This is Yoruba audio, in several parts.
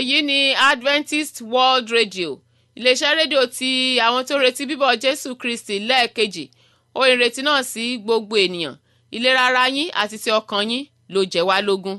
èyí ni adventist world radio iléeṣẹ́ rédíò tí àwọn tó retí bíbọ̀ jésù kristi lẹ́ẹ̀kejì ó ìrètí náà sí gbogbo ènìyàn ìlera ara yín àti ti ọkàn yín ló jẹ́ wá lógún.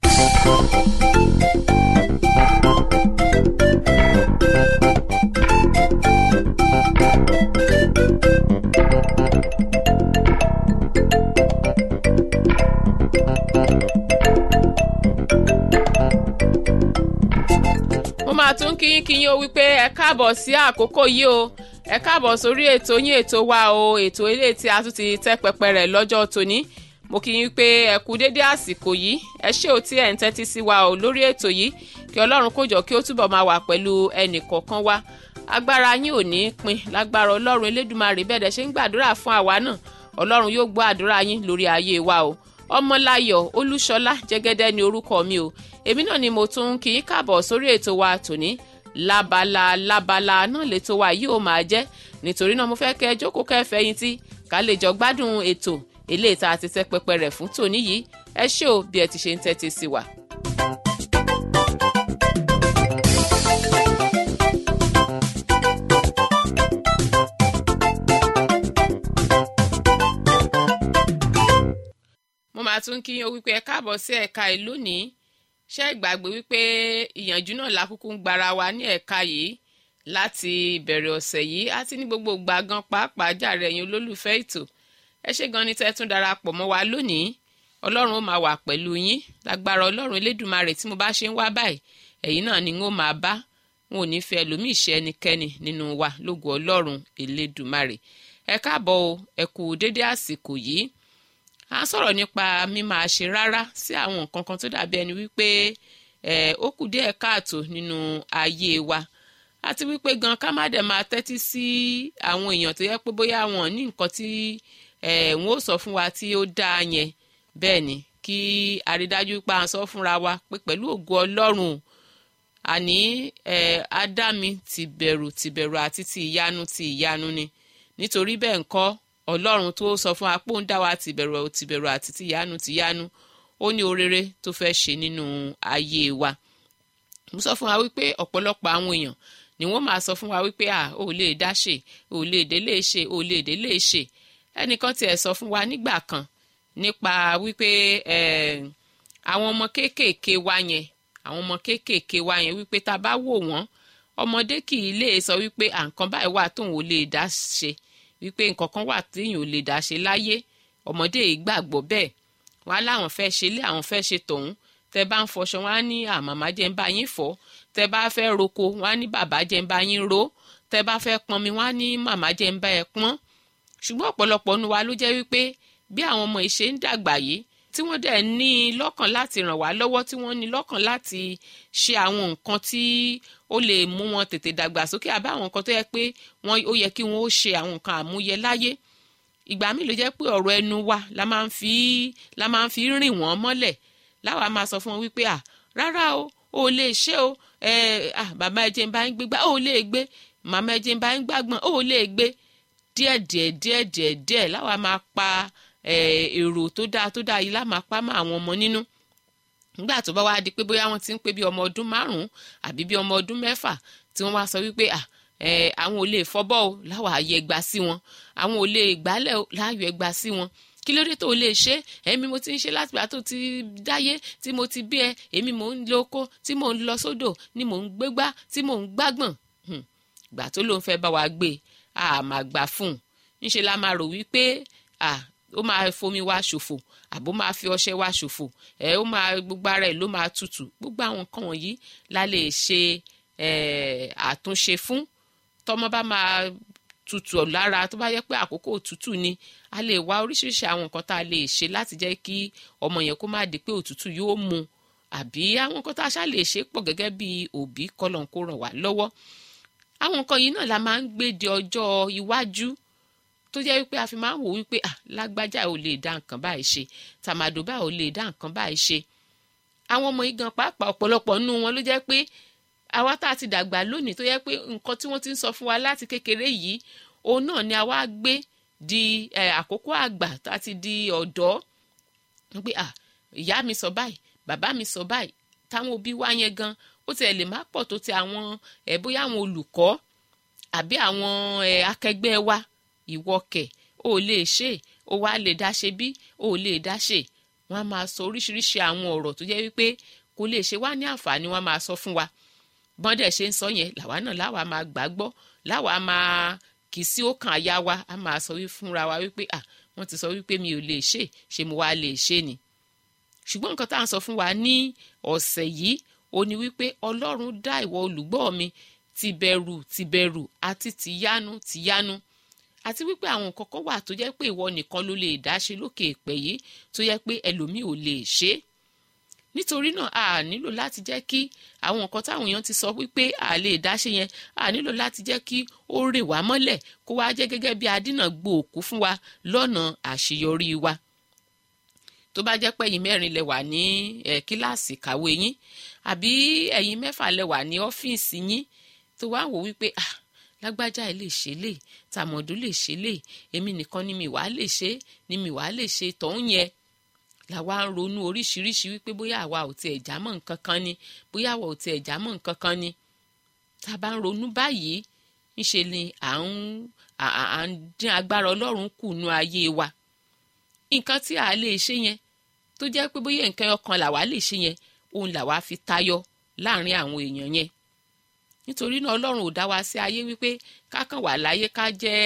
mo máa tún kíyín kíyín o wípé ẹ káàbọ̀ sí àkókò yìí o ẹ káàbọ̀ sórí ètò yín ètò wa o ètò eléyìí tí a tún ti tẹ́ pẹpẹ rẹ̀ lọ́jọ́ tòní mo kí yín pé ẹ kú dédé àsìkò yìí ẹ ṣé o tí ẹ̀ ń tẹ́tí sí wa o lórí ètò yìí kí ọlọ́run kó jọ kí ó túbọ̀ máa wà pẹ̀lú ẹnì kọ̀ọ̀kan wa agbára yín ò ní í pin lágbára ọlọ́run elédùmarè bẹ́ẹ̀ dẹ̀ ṣe ń gbàdúrà fún àwa náà ọlọ́run yóò gbọ́ àdúrà yín lórí ayé wa o ọmọláyọ̀ olúṣọlá jẹ́gẹ́dẹ́ ni orúkọ mi o èmi náà ni mo tún ń kí yín káàbọ̀ sórí ètò wa tòní lábala lábala náà lètò wa yìí ó máa jẹ́ nítorí náà mo fẹ́ kẹ́ ẹ jókòó kẹ́ ẹ fẹ̀yìntì ká lè jọ gbádùn ètò eléyìí tá a ti tẹ́ pẹpẹ rẹ̀ fún tòní yìí ẹ ṣé o bí ẹ ti ṣe ń tẹ́tí sí wa. mo máa tún kí yín o wípé ẹ káàbọ̀ sí ẹ̀ka ẹ̀ lónìí ṣé ìgbàgbé wípé ìyànjú náà la kúkú ń gbára wa ní ẹ̀ka yìí láti ìbẹ̀rẹ̀ ọ̀sẹ̀ yìí àti ní gbogbo ìgbà gan pàápàá jàre ẹ̀yin olólùfẹ́ ètò ẹ ṣé gan ni tẹ́ tún darapọ̀ mọ́ wa lónìí ọlọ́run ó máa wà pẹ̀lú yín lágbára ọlọ́run elédùnmarè tí mo bá ṣe ń wá báyìí ẹ̀yin náà ni n ó máa bá wọn ò ní fi ẹlòmíì ṣe ẹnikẹ́ni nínú wa lógo ọlọ́run elédùnmarè ẹ káàbọ̀ o ẹ kú dédé àsìkò yìí à ń sọ̀rọ̀ nípa mímáa ṣe rárá sí àwọn nǹkan kan tó dàbí ẹni wípé ó kù díẹ̀ káàtó nínú ayé wa àti wípé gan ká má dẹ̀ máa tẹ́tí sí àwọn èèyàn tó yẹ pé bóyá wọn ní nǹkan tí wọn ó sọ fún wa tí ó dáa yẹn bẹ́ẹ̀ ni kí àrídájú pa à ń sọ fúnra wa pé pẹ̀lú ògo ọlọ́run àní ádámì ti bẹ̀rù ti bẹ̀rù àti ti ìyanu ti ìyanu ni nítorí bẹ́ẹ̀ ńkọ́ ọlọ́run tó sọ fún wa pé ó ń dá wa tìbẹ̀rù tìbẹ̀rù àti tìyanu tìyanu ó ní orere tó fẹ́ ṣe nínú ayé wa mo sọ fún wa wípé ọ̀pọ̀lọpọ̀ àwọn èèyàn ni wọ́n máa sọ fún wa wípé à ò lè dá ṣe ò lè dé lè ṣe ò lè dé lè ṣe ẹnìkan tiẹ̀ sọ fún wa nígbà kan nípa wípé àwọn ọmọ kéékèèké wa yẹn àwọn ọmọ kéékèèké wa yẹn wípé tá a bá wò wọ́n ọmọdé kì í lè sọ wípé à nǹkan báyìí wà tóun ò lè dá ṣe wípé nǹkan kan wà téèyàn ò lè dá ṣe láyé ọmọdé yìí gbàgbọ́ bẹ́ẹ̀ wọn á láwọn fẹ́ ṣe lé àwọn fẹ́ ṣe tọ̀hún tẹ bá ń fọṣọ wọn á ní àmàmá jẹ́ ń bá yín fọ̀ tẹ bá fẹ́ roko wọn á ní bàbá jẹ́ ń bá yín ro tẹ bá fẹ́ pọnmi wọn á ní màmá jẹ́ ń bá ẹ pọ́n ṣùgbọ́n ọ̀pọ̀lọpọ̀ nu wa ló jẹ́ wípé bí àwọn ọmọ ìṣe ń dàgbà yìí tí wọ́n dẹ̀ ní lọ́kàn láti ràn wá lọ́wọ́ tí wọ́n ní lọ́kàn láti ṣe àwọn nǹkan tí ó lè mú wọn tètè dàgbà sókè àbá àwọn nǹkan tó yẹ pé wọ́n ó yẹ kí wọ́n ó ṣe àwọn nǹkan àmúyẹ láyé ìgbà míì ló jẹ́ pé ọ̀rọ̀ ẹnu wa la máa ń fi la máa ń fi rìn wọ́n mọ́lẹ̀ láwa máa sọ fún wọn wípé à rárá o ò lè ṣe o ẹ à bàbá ẹjẹ ń bá ń gbégbá ò lè gbé màmá ẹjẹ ń bá ń gbàgbọ́n ò lè gbé díẹ̀díẹ̀ díẹ̀díẹ̀ díẹ̀ láwa máa pa èrò tó dáa tó dáa yìí lá máa pa mọ́ àwọn ọmọ nínú nígbà tó bá wá di pé bóyá wọ́n ti ń pé bí ọmọ ọdún márùn-ún àbí bí ọmọ ọdún mẹ́fà tí wọ́n wá sọ wípé à àwọn ò lè fọbọ́ o láwa àyè ẹgbà sí wọn àwọn ò lè gbálẹ̀ o láàyò ẹgbà sí wọn kí ló dé tó o lè ṣe èmi mo ti ń ṣe láti gbà tó ti dáyé tí mo ti bí ẹ èmi mò ń lo oko tí mò ń lọ sódò ni mò ń gbégbá tí mò ń gbágbọ̀n gbà tó ló ń fẹ́ bá wa gbé a máa gbà fún un ńṣe la máa rò wípé à ó máa fomi wá ṣòfò àbó máa fi ọṣẹ wá ṣòfò ẹ ó máa gbogbo ara ẹ ló máa tutù gbogbo àwọn nǹkan wọ̀nyí la lè ṣe àtúnṣe fún tọmọ bá máa tutù lára tó bá yẹ pé àkókò òtútù ni a lè wá oríṣiríṣi àwọn nǹkan tá a lè ṣe láti jẹ́ kí ọmọ yẹn kó má di pé òtútù yóò mú àbí àwọn nǹkan tá a ṣá lè ṣe pọ̀ gẹ́gẹ́ bí òbí kọlọ̀ kó ràn wá lọ́wọ́ àwọn nǹkan yìí náà la máa ń gbé di ọjọ́ iwájú tó jẹ́ wípé a fi máa ń wò wípé à lágbájá ò lè dá nǹkan báyìí ṣe tàmàdò báyìí ò lè dá nǹkan báyìí ṣe àwọn ọmọ yìí gan pàápàá ọ̀pọ̀lọpọ̀ nínú wọn ló jẹ́ pé àwa tá a ti dàgbà lónìí tó yẹ pé nǹkan tí wọ́n ti ń sọ fún wa láti kékeré yìí òun náà ni a wá gbé di àkókò àgbà tá a ti di ọ̀dọ́ pé à ìyá mi sọ báyìí bàbá mi sọ báyìí táwọn òbí wa yẹn gan ó tiẹ̀ lè má pọ̀ tó ti àwọn ẹ̀ bóyá àwọn olùkọ́ àbí àwọn ẹ̀ akẹgbẹ́ wa ìwọ kẹ̀ ó lè ṣe ó wá lè dá ṣe bí ó lè dá ṣe wọ́n á máa sọ oríṣiríṣi àwọn ọ̀rọ̀ tó jẹ́ wípé kò lè ṣe wá ní àǹfààní wọ́n á máa sọ fún wa bọ́ndẹ̀ ṣe ń sọ yẹn làwa náà láwa máa gbàgbọ́ láwa máa kì í sí ọkàn àyà wa á máa sọ wí fúnra wa wípé à wọ́n ti sọ wípé mi ò lè ṣe ṣe mo wá lè ṣe ni ṣùgbọ́n nǹkan tá à ń sọ fún wa ní ọ̀sẹ̀ yìí ó ní wípé ọlọ́run dá ìwọ olùgbọ́ mi tìbẹ̀rù tìbẹ̀rù àti tìyanu tìyanu àti wípé àwọn nǹkan kan wà tó jẹ́ pé ìwọ nìkan ló lè dá ṣe lókè èpè yìí tó jẹ́ pé ẹlòmíì ò lè ṣe é nítorí náà a nílò láti jẹ́ kí àwọn nǹkan táwọn èèyàn ti sọ wípé a lè dá ṣe yẹn a nílò láti jẹ́ kí ó rè wá mọ́lẹ̀ kó wá jẹ́ gẹ́gẹ́ bí adínà gbòòkú fún wa lọ́nà àṣeyọrí wa tó bá jẹ́ pé ẹ̀yin mẹ́rin lẹ wà ní ẹ̀ kíláàsì kàwé yín àbí ẹ̀yin mẹ́fà lẹ wà ní ọ́fíìsì yín tó wá wò wípé ah lágbájá ẹ lè ṣe lè tàmọ̀dún lè ṣe lè èmi nìkan ni mi wàá lè ṣe ni mi wàá lè ṣe tọ̀hún yẹn làwa ń ronú oríṣiríṣi wípé bóyá àwa ò tiẹ̀ já mọ́ nǹkan kan ni bóyá àwa ò tiẹ̀ já mọ́ nǹkan kan ni tá a bá ń ronú báyìí ńṣe ni à ń à ń dín agbára ọlọ́run kù nú ayé wa nǹkan tí a lè ṣe yẹn tó jẹ́ pé bóyá nǹkan ọkàn làwa lè ṣe yẹn òun làwa fi tayọ láàrin àwọn èèyàn yẹn nítorí náà ọlọ́run ò dá wa sí ayé wípé ká kàn wà láyé ká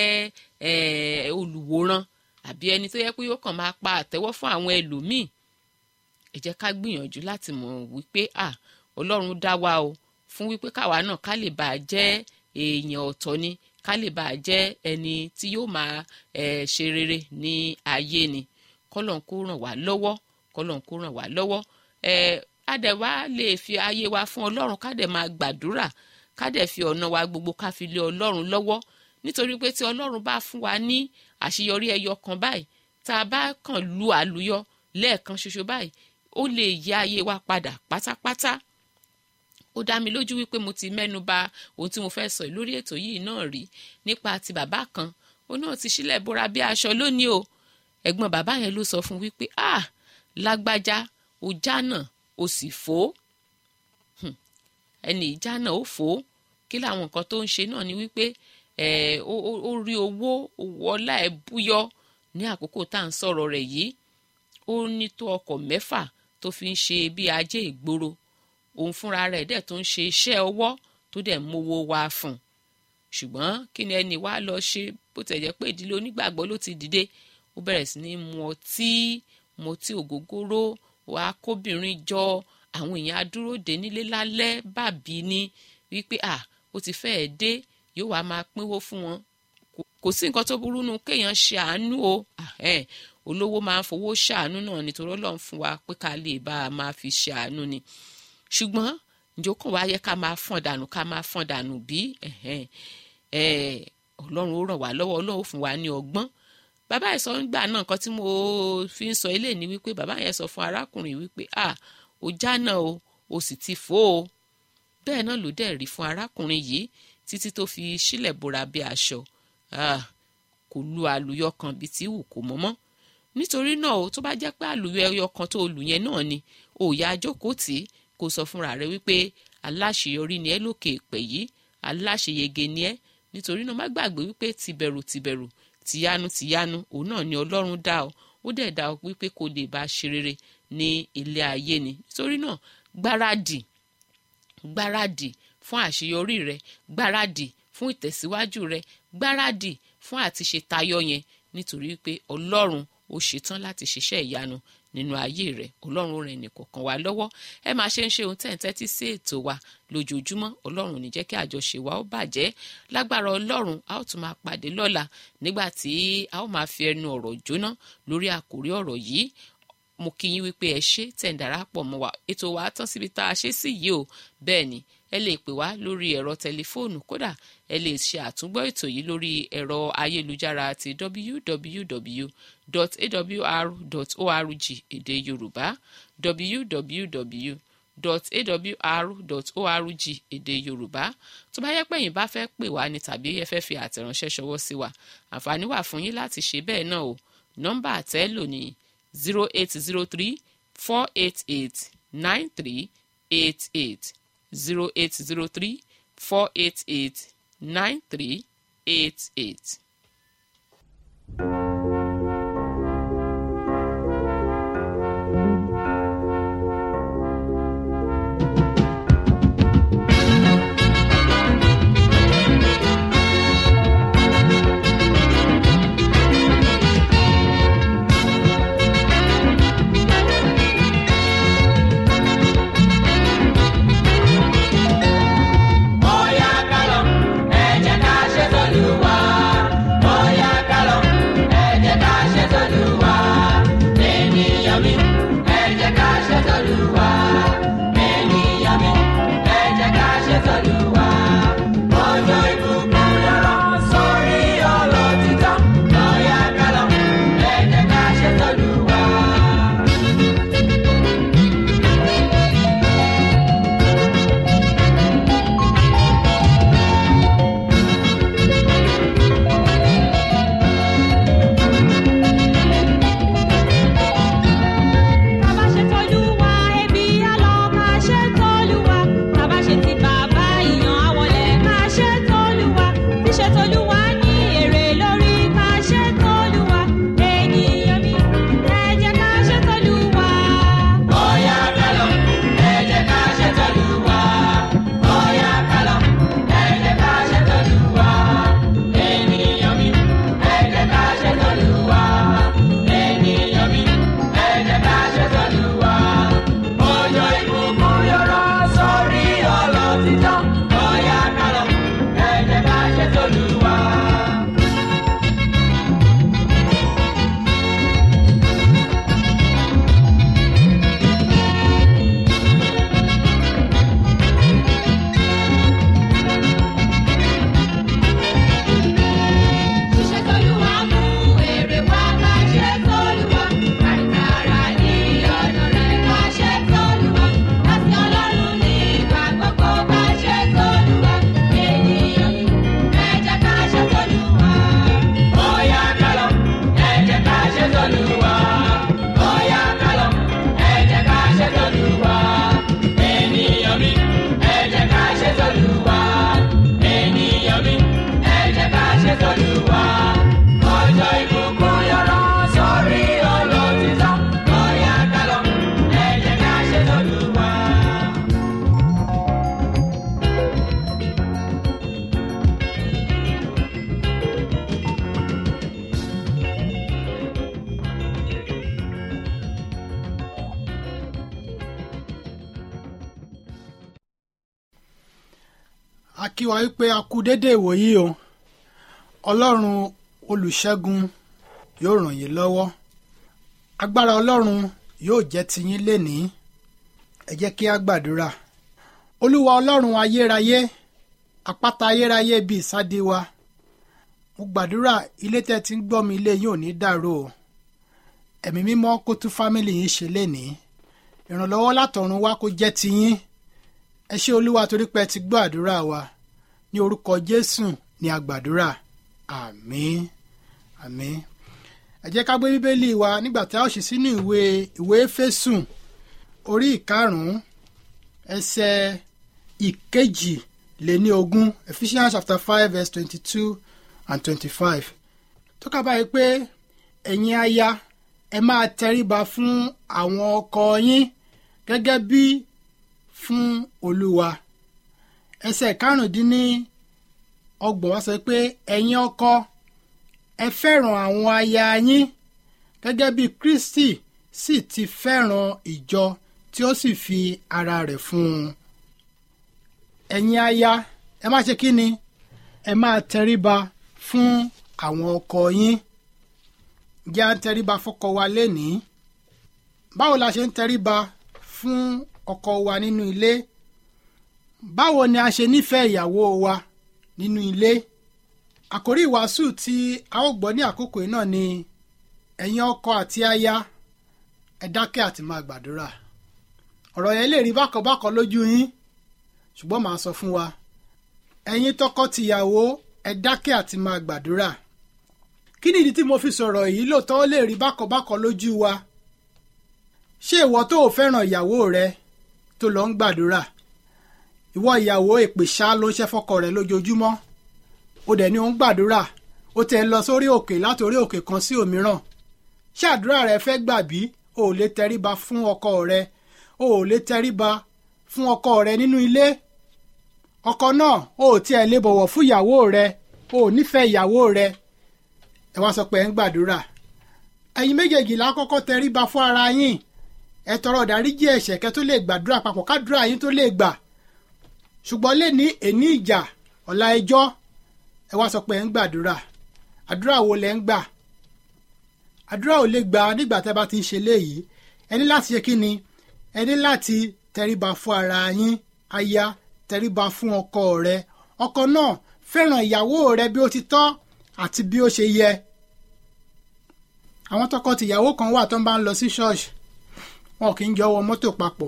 jẹ́ olùwòran àbí ẹni tó yẹ pé yóò kàn máa pa àtẹ́wọ́ fún àwọn ẹlòmíì ẹ jẹ́ ká gbìyànjú láti mọ̀ wípé à ọlọ́run dá wa o fún wípé káwa náà ká lè bàa jẹ́ èèyàn ọ̀tọ̀ ni ká lè bàa jẹ́ ẹni tí yóò máa ṣe rere ní ayé ni kọ́lọ̀ ń kó ràn wá lọ́wọ́ kọ́lọ̀ ń kó ràn wá lọ́wọ́ adẹ̀wá lè fi ayé wa fún ọlọ́run ká dẹ̀ máa gbàdúrà ká dẹ̀ fi ọ̀nà wa gbogbo ká fi lé ọlọ́run lọ́wọ́ nítorí pé tí ọlọ́run bá fún wa ní àṣeyọrí ẹyọ kan báyìí tá a bá kàn lu àlùyọ lẹ́ẹ̀kan ṣoṣo báyìí ó lè yí ayé wa padà pátápátá ó dá mi lójú wípé mo ti mẹ́nu ba ohun tí mo fẹ́ sọ lórí ètò yìí náà rí nípa ti bàbá kan ó náà ti sílẹ̀ bóra bí aṣọ lónìí o ẹ̀gbọ́n bàbá yẹn ló sọ fún wípé ah lágbájá ó jánà ó sì fò ẹni ìjánà ó fò kí làwọn nǹkan tó ń ṣe náà ni wípé ó rí owó owó ọlá ẹ̀ búyọ ní àkókò tá à ń sọ̀rọ̀ rẹ̀ yìí ó ní tó ọkọ̀ mẹ́fà tó fi ń ṣe bí ajé ìgboro òun fúnra rẹ̀ dẹ̀ tó ń ṣe iṣẹ́ ọwọ́ tó dẹ̀ mówó wá fún un ṣùgbọ́n kí ni ẹni wá lọ ṣe bó tẹ̀ jẹ́ pé ìdílé onígbàgbọ́ ló ti dìde ó bẹ̀rẹ̀ sí ní mu ọtí mu ọtí ògógóró wàá kóbìnrin jọ àwọn èèyàn adúró dé nílé lálẹ́ bàbí ni wípé à ó ti fẹ́ẹ̀ dé yóò wá máa pínwó fún wọn kò sí nǹkan tó burú nu kéèyàn ṣe àánú o olówó máa ń fowó ṣàánú náà nítorí ọlọ́run fún wa pé ká lè bá a máa fi ṣe àánú ni ṣùgbọ́n ìjókòó wa yẹ ká máa fọ́n dànù ká máa fọ́n dànù bí ọlọ́run ó ràn wá lọ́wọ́ ọlọ́run fún wa ní ọgbọ́n bàbá yẹn sọ nígbà náà nǹkan tí mo fi ń sọ ilé ni wípé bàbá yẹn sọ fún arákùnrin wípé ah ó jánà o ó sì ti fò ó bẹ́ẹ̀ náà ló dẹ̀ rí fún arákùnrin yìí títí tó fi sílẹ̀ bora bí aṣọ kò lu àlùyọ kan bíi tí wù kó mọ́mọ́ nítorí náà o tó bá jẹ́ pé àlùyọ ẹyọ kan tó lù yẹn náà ni ò yá jókòó tì í kó sọ fúnra rẹ wípé aláṣeyọrí ni ẹ lókè èpè yìí aláṣeyege ni ẹ nítorí náà má gbàgbé wípé tìbẹ̀rù tìbẹ̀rù tìyanu tìyanu òun náà ni ọlọ́run dá ọ ó dẹ̀ dá ọ wípé kò lè bá a ṣe rere ní ilé ayé ni nítorí náà gbáradì gbáradì fún àṣeyọrí rẹ gbáradì fún ìtẹ̀síwájú rẹ gbáradì fún àti ṣe tayọ yẹn nítorí pé ọlọ́run ó ṣetán láti ṣiṣẹ́ ìyanu nínú ayé rẹ ọlọ́run rẹ̀ nìkọ̀ọ̀kan wa lọ́wọ́ ẹ máa ṣe ń ṣe ohun tẹ́ǹtẹ́ tí sí ètò wa lójoojúmọ́ ọlọ́run ní jẹ́ kí àjọṣe wa ó bàjẹ́ lágbára ọlọ́run a ó tún máa pàdé lọ́la nígbà tí a ó máa fi ẹnu ọ̀rọ̀ jóná lórí àkórí ọ̀rọ̀ yìí mo kí yín wípé ẹ ṣe tẹ̀ ń darapọ̀ mọ́ wa ètò wa tán síbi tá a ṣe sí yìí o bẹ́ẹ̀ ni ẹ lè pè wá lórí ẹ̀rọ tẹlifóònù kódà ẹ lè ṣe àtúngbọ́ ètò yìí lórí ẹ̀rọ ayélujára ti www.awr.org èdè yorùbá www.awr.org èdè yorùbá tó bá yẹ pé yín bá fẹ́ pè wá ní tàbí ẹ fẹ́ fi àtẹ̀ránṣẹ́ ṣọwọ́ sí wa àǹfààní wà fún yín láti ṣe bẹ́ẹ̀ náà o nọ́mbà àtẹ́ lò ní zero eight zero three four eight eight nine three eight eight zero eight zero three four eight eight nine three eight eight. Bóyá kálọ̀, ẹ jẹ́ ká ṣe t'Olúwa. Bóyá kálọ̀, ẹ jẹ́ ká ṣe t'Olúwa. Ènìyàn mi, ẹ jẹ́ ká ṣe t'Olúwa. Ènìyàn mi, ẹ jẹ́ ká ṣe t'Olúwa. Ọjọ́ ìbùkún yọrọ sórí ọlọ́títọ́. Bóyá kálọ̀, ẹ jẹ́ ká ṣe t'Olúwa. Tàbá ṣe t'Olúwa, ebi á lọ ká ṣe t'Olúwa. Tàbá ṣe ti bàbá ìyàn àwọlẹ̀ ká ṣe t'Olúwa. Ṣíṣe t'Olúwa ní èrè lórí ká ṣe t'Olúwa. Ènìyàn mi, ẹ jẹ́ ká ṣe t'Olúwa. Bóyá kálọ̀, ẹ jẹ́ ká ṣe t'Olúwa. Bóyá kálọ̀, ẹ jẹ́ ká ṣe t'Olúwa. Ènìyàn mi, ẹ jẹ́ ká ṣe t'Olúwa. Ènìyàn mi, ẹ jẹ́ ká ṣe t'Olúwa. Ọjọ́ ìbùkún yọrọ sórí ọlọ́títọ́. Bóyá kálọ̀, ẹ jẹ́ ká ṣe t'Olúwa. Ṣíṣe t'Olúwa mú èrè wá ká ṣe t'Olúwa. Kàìkàrà ní ọ̀nà rẹ̀ ká ṣe t'Olúwa. Láti Ọlọ́run ní ìgbà gbogbo ká ṣe t'Olúwa. Ènìyàn mi, ẹ jẹ́ ká ṣe t'Olúwa. Bóyá kálọ̀, ẹ jẹ́ ká ṣe t'Olúwa. Bóyá kálọ̀, ẹ jẹ́ ká ṣe t'Olúwa. Ènìyàn mi, ẹ jẹ́ ká ṣe t'Olúwa. Ènìyàn mi, ẹ jẹ́ ká ṣe t'Olúwa. Ọjọ́ ìbùkún yọrọ sórí olótìtọ́. Bóyá kálọ̀, ẹ jẹ́ ká ṣe t'Olúwa. a kí wa wípé a kú dédé ìwòyí o ọlọ́run olùṣẹ́gun yóò ràn yín lọ́wọ́ agbára ọlọ́run yóò jẹ́ tiyín lénìí ẹ jẹ́ kí a gbàdúrà olúwa ọlọ́run ayérayé àpáta ayérayé bíi ìsádi wa mo gbàdúrà ilé tẹ́ ti ń gbọ́ mi ilé yín ò ní dàrú o ẹ̀mí mímọ́ kó tún fámìlì yín ṣe lénìí ìrànlọ́wọ́ látọ̀run wá kó jẹ́ tiyín ẹ ṣé olúwa torí pé ẹ ti gbọ́ àdúrà wa ní orúkọ jésù ní àgbàdúrà àmín àmín ẹ jẹ́ ká gbé bíbélì wa nígbà tí a ó ṣí sínú ìwé ìwé éfésù orí ìkarùn-ún ẹsẹ̀ ìkejì lé ní ogún ephesians chapter five verse twenty-two and twenty-five tó ká báyìí pé ẹ̀yin aya ẹ máa tẹríba fún àwọn ọkọ yín gẹ́gẹ́ bí fún olúwa ẹsẹ̀ karùndínní ọgbọ̀n wá sọ pé ẹ̀yin ọkọ ẹ fẹ́ràn àwọn aya yín gẹ́gẹ́ bí kristi sì ti fẹ́ràn ìjọ tí ó sì fi ara rẹ̀ fún un ẹ̀yin aya ẹ má ṣe kí ni ẹ máa tẹríba fún àwọn ọkọ yín jẹ́ à ń tẹríba fọ́kọ wa lénìí báwo la ṣe ń tẹríba fún ọkọ wa nínú ilé báwo ni a ṣe nífẹ̀ẹ́ ìyàwó wa nínú ilé àkórí ìwàásù tí a ó gbọ́ ní àkókò yìí náà ni ẹ̀yin ọkọ àti aya ẹ dákẹ́ àti máa gbàdúrà ọ̀rọ̀ yẹn lè rí bákanbákan lójú yín ṣùgbọ́n màá sọ fún wa ẹ̀yin tọkọ-tìyàwó ẹ dákẹ́ àti máa gbàdúrà kí ni ìdí tí mo fi sọ̀rọ̀ yìí lóòótọ́ ó lè rí bákanbákan lójú wa ṣé ìwọ tó o fẹ́ràn ìyàwó rẹ tó lọ ń gbàdúrà ìwọ ìyàwó èpè ṣá ló ń ṣẹ́ fọ́kọ rẹ̀ lójoojúmọ́ ó dẹ̀ ní ó ń gbàdúrà ó tẹ̀ lọ sórí òkè láti orí òkè kan sí òmíràn ṣé àdúrà rẹ fẹ́ gbà bí o ò lè tẹríba fún ọkọ rẹ o ò lè tẹríba fún ọkọ rẹ nínú ilé ọkọ náà o ò tiẹ̀ lè bọ̀wọ̀ fún ìyàwó rẹ o ò nífẹ̀ẹ́ ìyàwó rẹ ẹ wá sọ pé ẹ ń gbàdúrà ẹ̀yin méjèèjì la kọ́kọ́ tẹríba fún ara yín ẹ tọrọ ìdáríjì ẹ̀ṣẹ̀ kẹ́ tó lè gbàdúrà papọ̀ kádúrà yín tó lè gbà ṣùgbọ́n lè ní èní ìjà ọ̀la ẹjọ́ ẹ wá sọ pé ẹ ń gbàdúrà àdúrà wo lẹ ń gbà àdúrà ò lè gbà nígbà tẹ́ bá ti ń ṣe léyìí ẹ ní láti ṣe kí ni ẹ ní láti tẹríba fún ara yín aya tẹríba fún ọkọ rẹ ọkọ náà fẹ́ràn ìyàwó rẹ bí ó ti tọ́ àti bí ó ṣe yẹ àwọn tọkọ tìyàwó kan wà tó ń bá ń lọ sí ṣọ́ọ̀ṣì wọn kì í jọ wọ mọ́tò papọ̀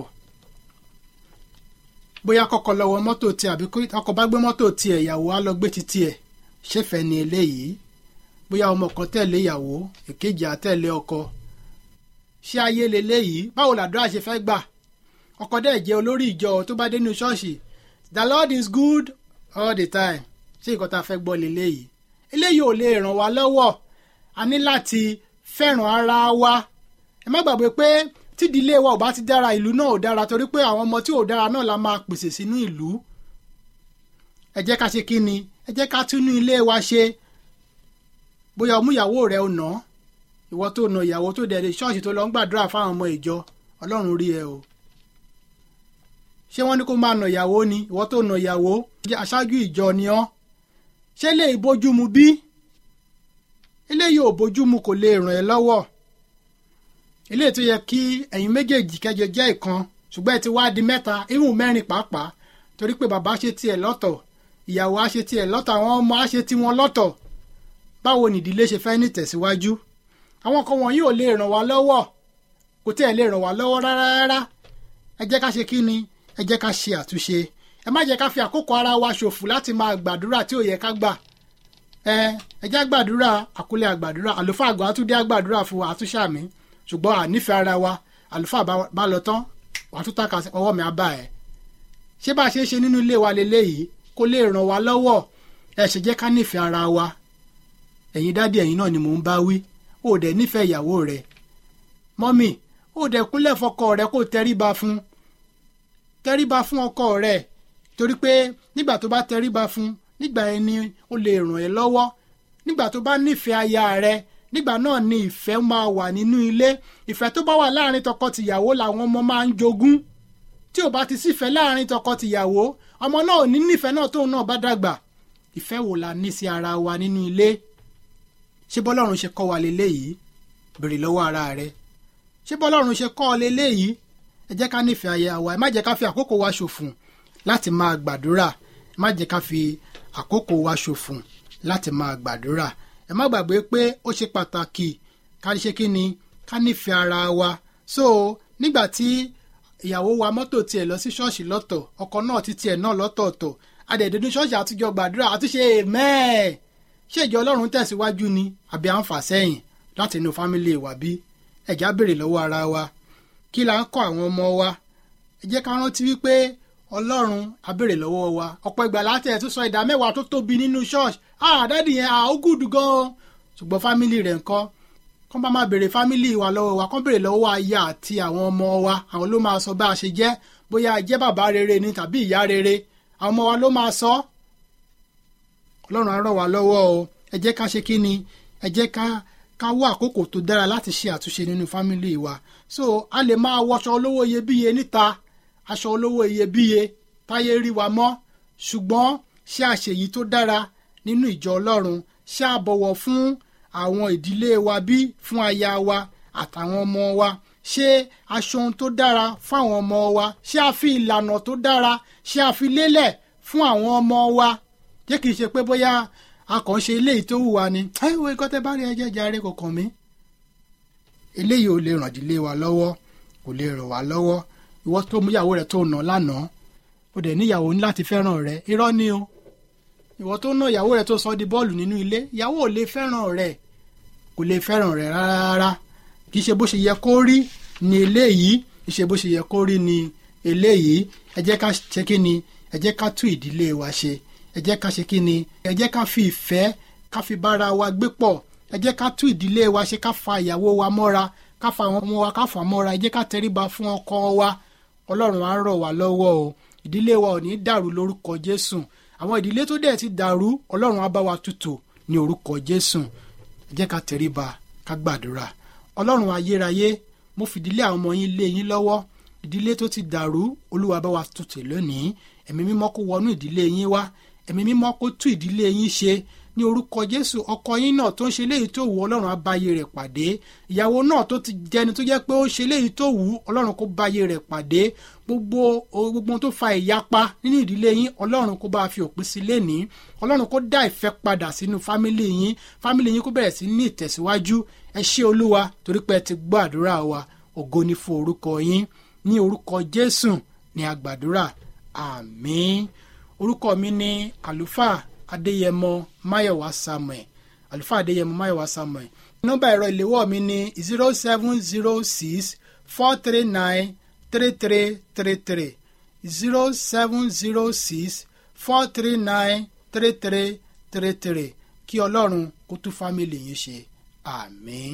bóyá kọ́kọ́ lọ wọ mọ́tò tiẹ̀ àbí ọkọ bá gbé mọ́tò tiẹ̀ ìyàwó á lọ gbé ti tiẹ̀ ṣèfẹ́ ni eléyìí bóyá ọmọ kan tẹ̀lé ìyàwó èkejì á tẹ̀lé ọkọ ṣé ayé leléyìí báwo làdúrà ṣe fẹ́ gbà ọkọ dẹ̀ jẹ́ olórí ìjọ tó bá dé ní ṣọ́ọ̀ṣì the lord is good all the time ṣé nǹkan tá a fẹ́ gbọ́ leléyìí eléyìí ò lè ràn wá lọ́wọ́ a ní láti fẹ́ràn ara wa ẹ má gbàgbé pé tídìílé wa ò bá ti dára ìlú náà ò dára torí pé àwọn ọmọ tí ò dára náà la máa pèsè sínú ìlú ẹ jẹ́ ká ṣe kí ni ẹ jẹ́ ká túnú ilé wa ṣe bóyá ọmú ìyàwó rẹ ò ná ìwọ tó na ìyàwó tó dẹ̀ ṣọ́ọ̀ṣì tó lọ ń gbàdúrà fáwọn ọmọ ìjọ ọlọ́run rí ẹ o ṣé wọ́n ní kó máa nà ìyàwó ni ìwọ tó nà ìyàwó aṣáájú ìjọ ni ọ́ ṣé lè bójúmu bí eléyìí ò bójúmu kò lè ràn ẹ́ lọ́wọ́ eléyìí tó yẹ kí ẹ̀yin méjèèjì kẹjọ jẹ́ ìkan ṣùgbọ́n ẹ ti wá di mẹ́ta irun mẹ́rin pàápàá torí pé bàbá ṣe tiẹ̀ lọ́tọ̀ ìyàwó á ṣe tiẹ̀ lọ́tọ̀ àwọn ọmọ á ṣe tiwọn lọ́tọ̀ báwo nìdílé ṣe fẹ́ ní tẹ̀síwájú àwọn kan wọ̀nyí ò lè ràn wá lọ́wọ́ kò tí ẹ̀ lè ràn wá lọ́wọ́ rárá rárá ẹ jẹ́ ká ṣe kí ni ẹ jẹ́ ká ṣe àtúnṣe ẹ má jẹ́ ká fi àkókò ara wa ṣòfò láti máa gbàdúrà tí ò yẹ ká gbà ẹ ẹ jẹ́ gbàdúrà àkúlẹ̀ àgbàdúrà àlùfáà àgbà àtúndé àgbàdúrà fún wa àtúnṣàmì ṣùgbọ́n ànífẹ́ ara wa àlùfáà bá lọ tán wàá tún tàkà ọwọ́ mi á bá ẹ ṣé bá a ṣe é ṣe nínú ilé wa leléyìí kó lè ràn wá lọ́wọ́ ẹ ṣe jẹ́ ká nífẹ̀ẹ́ ara wa ẹ̀yin dádì ẹ̀yin náà ni mò ń bá wí ó dẹ̀ nífẹ̀ẹ́ ìyàwó rẹ̀ mọ́mì ó dẹ̀ kúnlẹ̀ fọkọ rẹ̀ kó tẹríba fún tẹríba fún ọkọ rẹ̀ torí pé nígbà tó bá tẹríba fún nígbà yẹn ni ó lè ràn ẹ́ lọ́wọ́ nígbà tó bá nífẹ̀ẹ́ aya rẹ̀ nígbà náà ni ìfẹ́ máa wà nínú ilé ìfẹ́ tó bá wà láàrin tọkọ-tìyàwó làwọn ọmọ máa ń jogún tí ò bá ti sífẹ́ láàrin tọkọ-tìyàwó ọmọ náà ò ní nífẹ̀ẹ́ náà tóun náà bá dàgbà ìfẹ́ wo la ní sí ara wa nínú ilé ṣé bọ́lọ́run ṣe kọ́ wa leléyìí béèrè lọ́wọ́ ara rẹ ṣé bọ́lọ́run ṣe kọ́ ọ leléyìí ẹ jẹ́ ká nífẹ̀ẹ́ aya wa ẹ má jẹ́ ká fi àkókò wa ṣòfò láti máa gbàdúrà ẹ má jẹ́ ká fi àkókò wa ṣòfò láti máa gbàdúrà ẹ má gbàgbé pé ó ṣe pàtàkì ká ṣe kí ni ká nífẹ̀ẹ́ ara wa so nígbà tí ìyàwó wa mọ́tò tiẹ̀ lọ sí ṣọ́ọ̀ṣì lọ́tọ̀ ọkọ náà ti tiẹ̀ náà lọ́tọ̀ọ̀tọ̀ adẹ̀dẹ̀ ní ṣọ́ọ̀ṣì àtúnjọ gbàdúrà àtúnṣe mẹ́ẹ̀ ṣé ìjọ ọlọ́run tẹ̀síwájú ni àbí à ń fà sẹ́yìn láti inú fámílì wa bí ẹ̀já béèrè lọ́wọ́ ara wa kí la ń kọ́ àwọn ọmọ wa ẹ jẹ́ ká rántí wípé ọlọ́run á béèrè lọ́wọ́ wa ọ̀pọ̀ ìgbà láti ẹ̀ tún sọ ìdá mẹ́wàá tó tóbi nínú ṣọ́ọ̀ṣì ah dádì yẹn ah ó gùdù gan-an ṣùgbọ́n fámílì rẹ̀ ńkọ́ kọ́n bá máa béèrè fámílì wa lọ́wọ́ wa kọ́n béèrè lọ́wọ́ aya àti àwọn ọmọ wa àwọn ló máa sọ bá a ṣe jẹ́ bóyá a jẹ́ bàbá rere ni tàbí ìyá rere àwọn ọmọ wa ló máa sọ ọlọ́run á ràn wá lọ́wọ́ o ẹ jẹ́ ká ṣe kí ni ẹ jẹ́ ká ká wá àkókò tó dára láti ṣe àtúnṣe nínú fámílì wa so a lè máa wọṣọ olówó iyebíye níta aṣọ olówó iyebíye táyé rí wa mọ́ ṣùgbọ́n ṣé àṣeyí tó dára nínú ìjọ ọlọ́run ṣé a bọ̀wọ̀ fún àwọn ìdílé wa bí fún aya wa àtàwọn ọmọ wa ṣé aṣọ ohun tó dára fún àwọn ọmọ wa ṣé a fi ìlànà tó dára ṣé a fi lélẹ̀ fún àwọn ọmọ wa jẹ́ kì í ṣe pé bóyá a kàn ṣe eléyìí tó wù wá ni ẹ wo ikọ́ tẹ bá rí ẹjẹ́ jàre kò kàn mí. eléyìí ò lè ràn dílé wa lọ́wọ́ kò lè ràn wá lọ́wọ́ ìwọ tó mú ìyàwó rẹ tó nà lánàá ó dẹ̀ níyàwó ní láti fẹ́ràn rẹ irọ́ ni o ìwọ tó ná ìyàwó rẹ tó sọ di bọ́ọ̀lù nínú ilé ìyàwó ò lè fẹ́ràn rẹ kò lè fẹ́ràn rẹ rárá kì í ṣe bó ṣe yẹ kó rí ni eléyìí kì í ṣe bó ṣe yẹ kó rí ni eléyìí ẹ jẹ́ ká ṣe kí ni ẹ jẹ́ ká tún ìdílé wa ṣe ẹ jẹ́ ká ṣe kí ni ẹ jẹ́ ká fi ìfẹ́ ká fi bára wa gbé pọ̀ ẹ jẹ́ ká tún ìdílé wa ṣe ká fa ìyàwó wa mọ́ra ká fa àwọn ọmọ wa ká fà mọ́ra ẹ jẹ́ ká tẹríba fún ọkọ wa ọlọ́run á rọ̀ wá lọ́wọ́ o ìdílé wa ò ní dàrú lórúkọ jésù àwọn ìdílé tó dẹ̀ ti dàrú ọlọ́run á bá wa tutù ní orúkọ jésù ẹ jẹ́ ká tẹríba ká gbàdúrà ọlọ́run ayérayé mo fìdílé àwọn ọmọ yín lé yín lọ́wọ́ ìdílé tó ti dàrú olúwa bá wa tutù lónìí ẹ̀mí mímọ́ kó wọnú ìdílé yín wá ẹ̀mí mímọ́ kó tú ìdílé yín ṣe ní orúkọ jésù ọkọ yín náà tó ń ṣe léyìí tó wù ọlọ́run á bá ayé rẹ̀ pàdé ìyàwó náà tó ti jẹni tó jẹ́ pé ó ṣe léyìí tó wù ọlọ́run kó bá ayé rẹ̀ pàdé gbogbo gbogbo tó fa ìyapa nínú ìdílé yín ọlọ́run kó bá fi òpin sí lénìí ọlọ́run kó dá ìfẹ́ padà sínú fámìlì yín fámìlì yín kó bẹ̀rẹ̀ sí ní ìtẹ̀síwájú ẹ ṣé olúwa torí pé ẹ ti gbọ́ àdúrà wa ògo ni fún orúkọ yín ní orúkọ jésù ní àgbàdúrà àmín orúkọ mi ní àlùfáà adéyẹmọ máyọ̀wá samuel àlùfáà adéyẹmọ máyọ̀wá samuel nọ́mbà ẹ̀rọ ìléwọ́ mi ní zero seven zero six four three nine three three three three zero seven zero six four three nine three three three three kí ọlọ́run kó tún fámìlì yín ṣe àmín.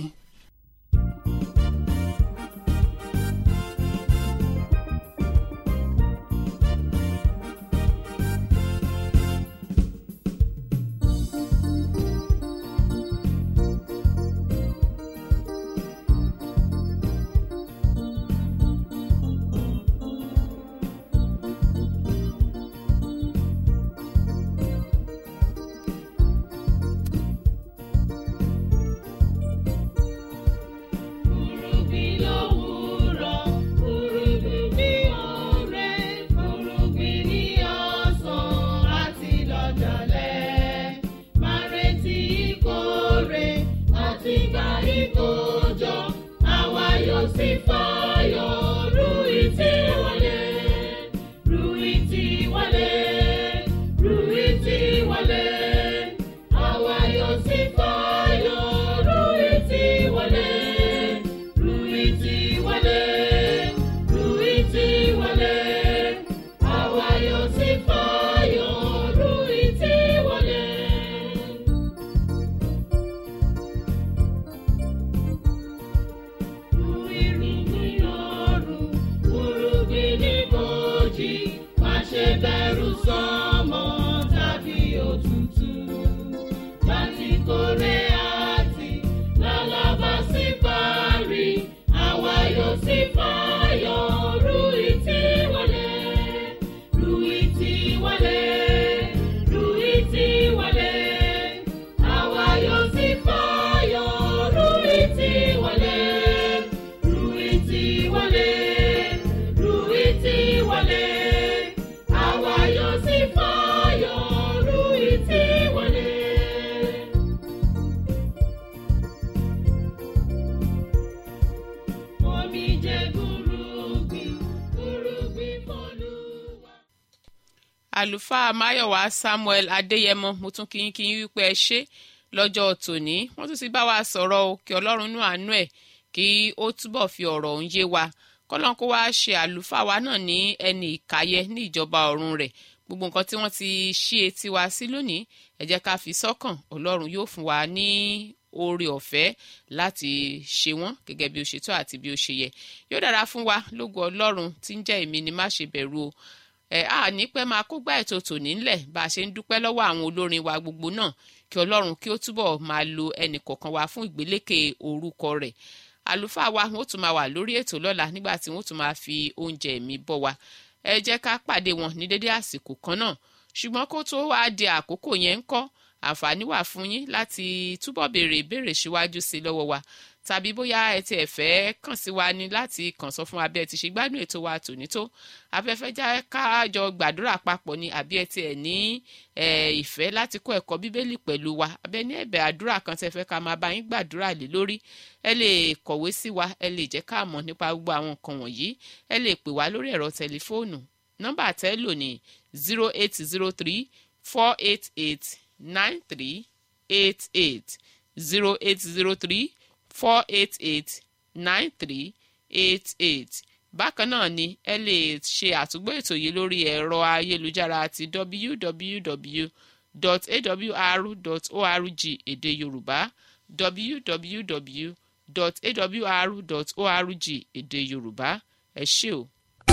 Kúrúbí lówùúrọ̀, kúrúbí ní ọ̀rẹ́, kúrúbí ní ọ̀sán àti lọ́jọ́lẹ̀. Máa retí ìkórè àti gba ìkójọ, àwa yóò sì fayọ̀ rú ìtì wọlé. Rú ìtì wọlé, rú ìtì wọlé. Àwa yóò sì fayọ̀ rú ìtì wọlé. Ruiti wale, Ruiti wale, àwa yóò sì fayọ̀, Ruiti wale. Irúgbìn ọ̀run, irúgbìn níbojì, má ṣe bẹ̀rù sánmọ̀ tàbí òtútù. Láti kórè àti lálábà sí parí, àwa yóò sì fayọ̀, Ruiti wọlé. Ruiti wọlé, Ruiti wọlé, àwa yóò sì fayọ̀, Ruiti wọlé. Ruiti wọlé, Ruiti wọlé, àwa yóò sì fayọ̀, Ruiti wọlé. Omi jẹ́ gúrúgbìn, gúrúgbìn fọ́lùwà. àlùfáà máyọ̀wá samuel adéyẹmọ mo tún kí yín kí yín wípé ẹ ṣé lọ́jọ́ tòní wọ́n tún ti bá wa sọ̀rọ̀ o kí ọlọ́run nú àánú ẹ̀ kí ó túbọ̀ fi ọ̀rọ̀ òun yé wa kọ́lọ́n kó wá ṣe àlùfáà wa náà ní ẹni ìkàyẹ ní ìjọba ọ̀run rẹ̀ gbogbo nǹkan tí wọ́n ti ṣí etí wa sí lónìí ẹ jẹ́ ká fi sọ́kàn ọlọ́run yóò fún wa ní oore ọ̀fẹ́ láti ṣe wọ́n gẹ́gẹ́ bí ó ṣe tọ́ àti bí ó ṣe yẹ yóò dára fún wa lógo ọlọ́run tí ń jẹ́ èmi ni má ṣe bẹ̀rù o ẹ á ní pẹ́ máa kó gbá ètò tòní ńlẹ̀ bá a ṣe ń dúpẹ́ lọ́wọ́ àwọn olórin wa gbogbo náà kí ọlọ́run kí ó túbọ̀ máa lo ẹnì kọ̀ọ̀kan wa fún ìgbélékè orúkọ rẹ̀ àlùfáà wa wọn ó tún máa wà lórí ètò lọ́la nígbà tí wọn ó tún máa fi oúnjẹ ẹ̀mí bọ́ wa ẹ jẹ́ ká pàdé wọn ní dédé àsìkò kan náà ṣùgbọ́n kó tó wá di àkókò yẹn ń kọ́ àǹfààní wà fún yín láti túbọ̀ béèrè ìbéèrè síwájú sí i lọ́wọ́ wa tàbí bóyá ẹ ti ẹ̀ fẹ́ kàn sí wa ni láti kàn sọ fún wa bí ẹ ti ṣe gbádùn ètò wa tòní tó afẹ́fẹ́ já káàjọ gbàdúrà papọ̀ ni àbí ẹ ti ẹ̀ ní ìfẹ́ láti kọ́ ẹ̀kọ́ bíbélì pẹ̀lú wa abẹ́ ní ẹ̀bẹ̀ àdúrà kan tẹ́ fẹ́ ká máa bá yín gbàdúrà lé lórí ẹ lè kọ̀wé sí wa ẹ lè jẹ́ ká mọ̀ nípa gbogbo àwọn nǹkan wọ̀nyí ẹ lè pè wá lórí ẹ̀rọ tẹlifóònù nọ́mbà tẹ́ lò ní zero eight zero three four eight eight nine three eight eight zero eight zero three four eight eight nine three eight eight bákan náà ni ẹ lè ṣe àtúgbọ́ ètò yìí lórí ẹ̀rọ ayélujára ti www.awr.org èdè yorùbá www.awr.org èdè yorùbá ẹ ṣé o.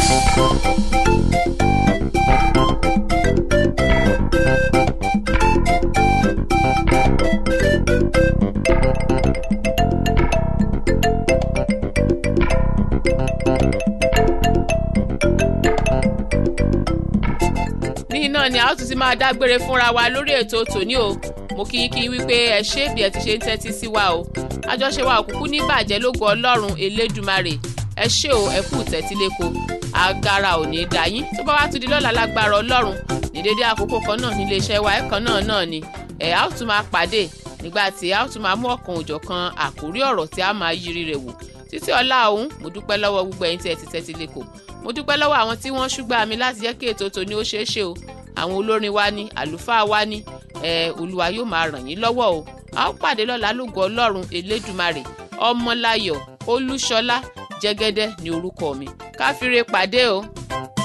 ní iná ni a ó tún ti máa dágbére fúnra wa lórí ètò tòní o mo kí yín kí yín wípé ẹ ṣé bí ẹ ti ṣe ń tẹ́tí sí wa o àjọṣe wa òkùnkùn ní bàjẹ́ lógo ọlọ́run elédùmarè ẹ ṣé o ẹ kú tẹ́tíléko agara ò ní í dá yín tó bá wá tún di lọ́la lágbára ọlọ́run ní dédé àkókò kan náà nílé iṣẹ́ wa ẹ̀kan náà náà ni ẹ̀ á ó tún máa pàdé nígbà tí a ó tún máa mú ọ̀kan òjọ̀kan àkórí ọ̀rọ̀ tí a máa yiri rẹ̀ wò títí ọlá òun mo dúpẹ́ lọ́wọ́ gbogbo ẹ̀yin tí ẹ ti tẹ́tí lẹ́kọ̀ọ́ mo dúpẹ́ lọ́wọ́ àwọn tí wọ́n ṣúgbà mi láti jẹ́ kí ètò tòní ó ṣeé ṣe o àwọn olórin wa ní àlùfáà wa ní ẹ olúwa yóò máa ràn yín lọ́wọ́ o a ó pàdé lọ́la lógo ọlọ́run elédùmarè ọmọláyọ̀ olúṣọlá jẹ́gẹ́dẹ́ ní orúkọ mi káfíńre pàdé o.